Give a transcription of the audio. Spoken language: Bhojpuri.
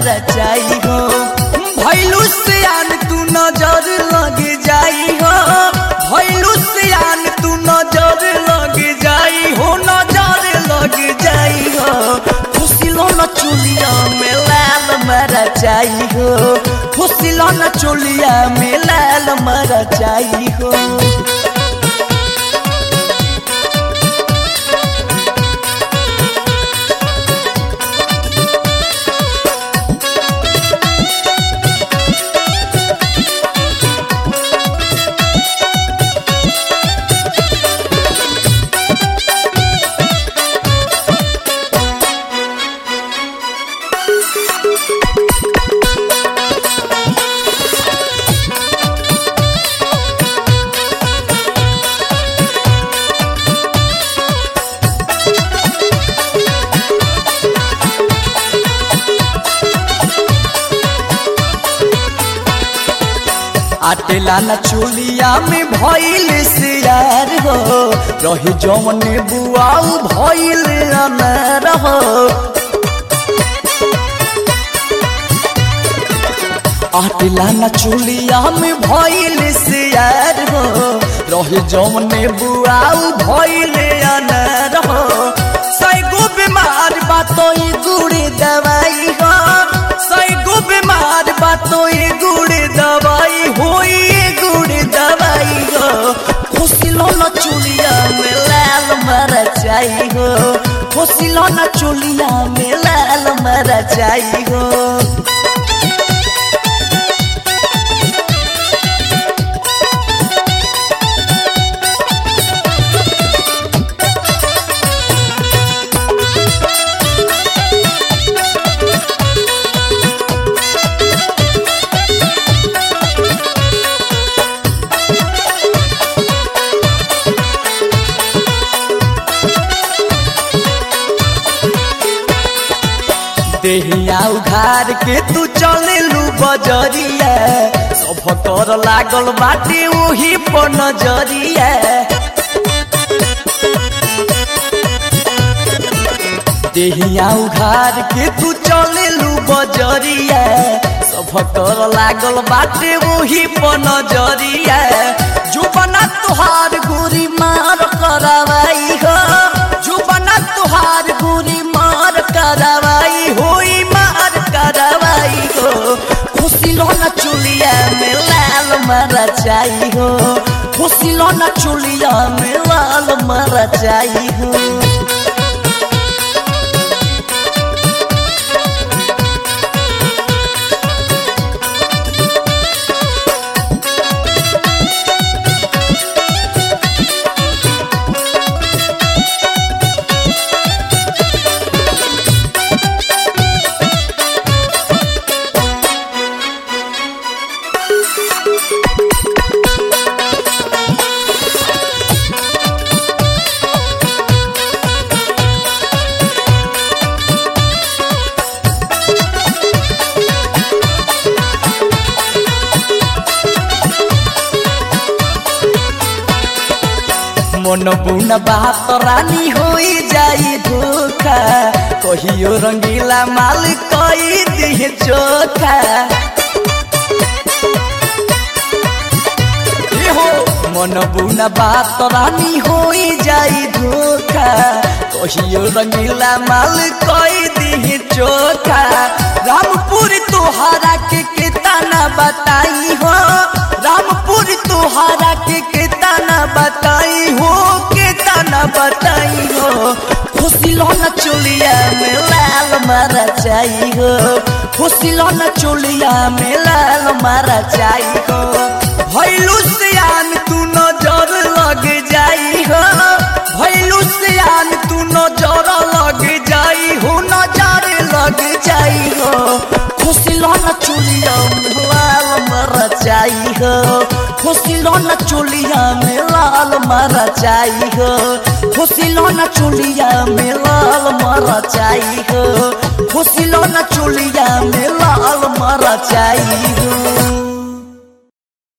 मरचाई हो भैलू सियान तू नजर लग जाई हो भैलू सियान तू नजर लग जाई हो नजर लग जाई हो फुसिलो न चुलिया में लाल मरचाई हो फुसिलो न चुलिया में लाल मरचाई हो आटेला न चुलिया में भइल सियार हो रही जौन बुआऊ भइल अनर हो आटेला न चुलिया में भइल सियार हो रही जौन बुआऊ भइल अनर हो सैगो बीमार बातो ई गुड़ी दवाई हो सैगो बीमार बातो ई गुड़ी दवाई होई गुड़ी दवाई हो खुशिलो न चुलिया में लाल मरचाई हो खुशिलो न चुलिया में लाल मरचाई हो देहिया उघार के तू चले लू बजरिया सब कर लागल बाटे वही पर नजरिया देहिया उघार के तू चले लू बजरिया सब कर लागल बाटे वही पर नजरिया जुबना तुहार गोरी मार करवाई हो जुबना तुहार गोरी मार करवाई होई मार करवाई हो खुशी लो न चुलिया में लाल मरचाई हो खुशी लो न चुलिया में लाल मरचाई हो मन बुन बात रानी होई जाई धोखा कहियो रंगीला माल कई दिह चोखा ए हो मन बुन बात रानी होई जाई धोखा कहियो रंगीला माल कई दिह चोखा रामपुर तोहरा के केतना बताई हो रामपुर तोहरा के केतना बताई हो केतना बताई हो खुशी लो न चुलिया में लाल मारा चाही हो खुशी लो न चुलिया में लाल मारा चाही हो भैलू सियान तू नजर लग जाई हो भैलू सियान तू नजर लग जाई हो नजर लग जाई हो खुशी लो न चुलिया में लाल मारा चाही हो खुशी लो न चुलिया में लाल मारा चाही हो खुशी लो न चुलिया में लाल मारा चाही हो खुशी लो न चुलिया में लाल मारा चाही हो